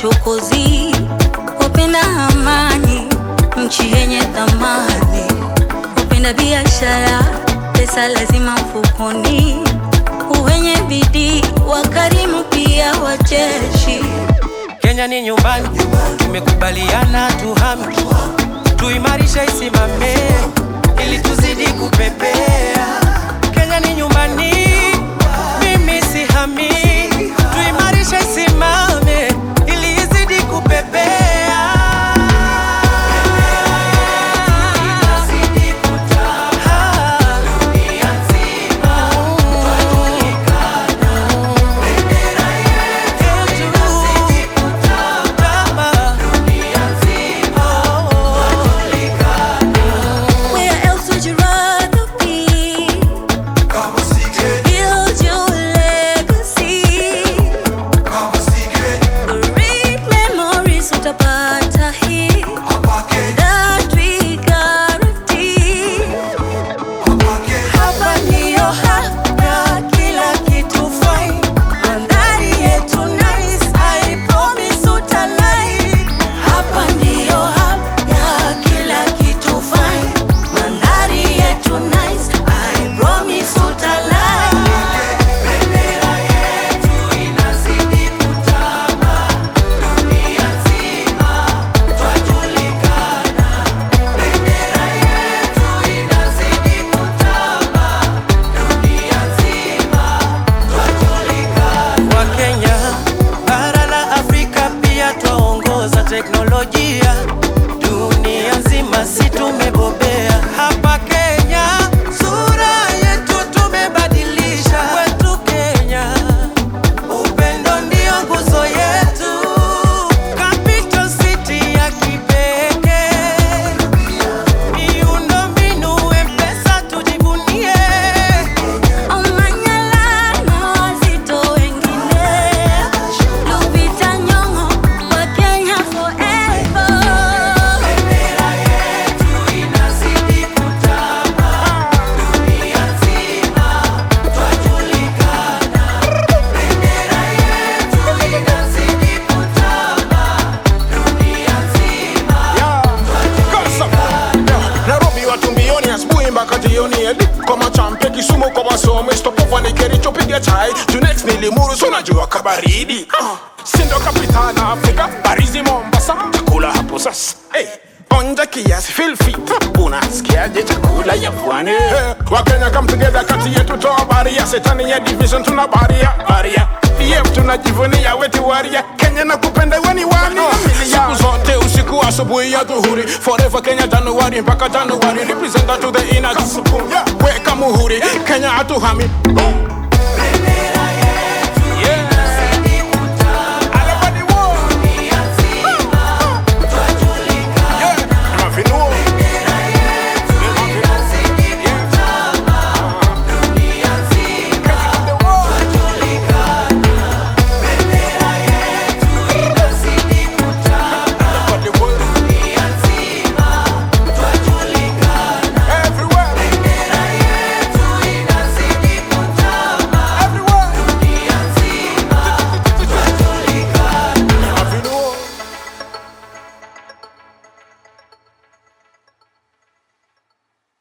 wachokozi, wapenda amani, nchi yenye thamani, wapenda biashara, pesa lazima mfukoni, wenye bidii, wakarimu pia wacheshi. Kenya ni nyumbani, tumekubaliana tuhame, tuimarishe isimame, ili tuzidi kupepea. Kenya ni nyumbani, mimi sihami, tuimarishe isimame, ili izidi kupepea. Ah, Where else would you rather be? Build your legacy. Great memories utapata hii. That we guarantee. Hapa ndiyo hapa, kila kitu fine. Mandhari yetu nice, I promise utalike. Hapa ndiyo hapa, kila kitu fine. Mandhari yetu nice, I promise utalike. wa Kenya, bara la Afrika pia twaongoza teknolojia dunia nzima, si tumebobea hapa Kenya, sura yetu tumebadilisha. Kwetu Kenya, upendo ndio nguzo yetu, capital city ya kipekee, miundombinu M-Pesa tujivunie. Omanyala na wazito wengine. Lupita Nyong'o, wa Kenya forever. Nairobi watu mbioni asubuhi mpaka jioni edi kwa machampe Kisumu kwa wasome stopofa ni Kericho piga chai to next ni Limuru so najua kabaridi uh, sindo capital Afrika Parizi Mombasa chakula hapo sasa hey. Onja kiasi feel fit unasikiaje chakula ya pwani hey. Wakenya come together kati yetu toa baria setani ya division tuna baria baria Yep, tunajivunia wetu waria Kenya na kupenda weni wani Siku zote usiku asubuhi ya dhuhuri Forever Kenya Januari mpaka Januari Represent to the inner Weka muhuri Kenya hatuhami